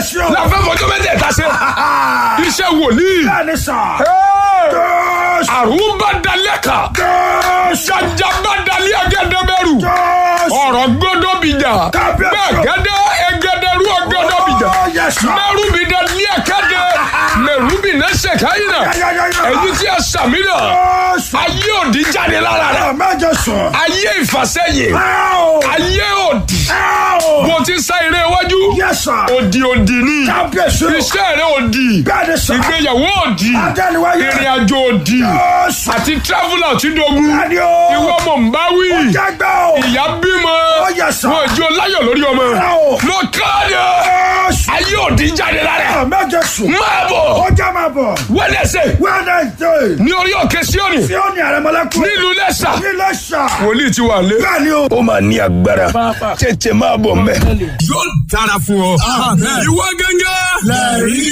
Kábíyèsí o. láfẹ́ fọjọ́ mẹ́tẹ̀ẹ̀ta ṣe iṣẹ́ wòlíì Bẹ́ẹ̀ni sà. Hey! Jésù. àrùn bá dalẹ̀ kan Jésù. jàjà bá dalẹ̀ agẹ́dẹ́bẹ̀rù Jésù. ọ̀rọ̀ gbọ́dọ̀ bìjà Kábíyèsí. bẹ́ẹ̀ gẹ́dẹ́ egederu ọgọ́dọ̀ bìjà Oh, yes, sir. mẹ́rù bí dalẹ̀ kẹ́dẹ́ mẹ́rù bí nẹ́sẹ̀ káyìnà Yáyáyáyá. èyí tí a sàmì náà Jésù. ayé òdì jáde lára rẹ̀ Mẹ́jọ sùn. ayé ìfàsẹ́yìn Áò. ayé òdì Áò. bó ti sá eré iwájú Yes, sir. òdì òdì ni Kábíyèsí o. iṣẹ́ rẹ̀ òdì Bẹ́ẹ̀ni sà. ìgbéyàwó òdì Adẹ́niwáyé. ìrìn àjò òdì Jésù. àti traveller tí dogun Bẹ́ẹ̀ni o. ìwọ mọ̀ ń bá wí Jágbá o. ìyá bímọ Oh, yes, sir. wọn ìjọ láyọ̀ lórí ọmọ Bravo. ló káàdì Jésù. ayé òdì jáde lára Mẹ́jọ sùn. máa bọ̀ Ọjà máa bọ̀. wẹ́lẹ́sẹ̀ Wednesday. ní orí òkè síọ́nì Tí ó ní àrẹ̀mọ́lẹ́kùn. nílùú lẹ́sà Nílẹ̀ sà. wòlíì ti wà lé. Bẹ́ẹ̀ni o. ó máa ní agbára tètè máa bọ̀ mẹ́. yóò dára fún ọ. ìwọ gángan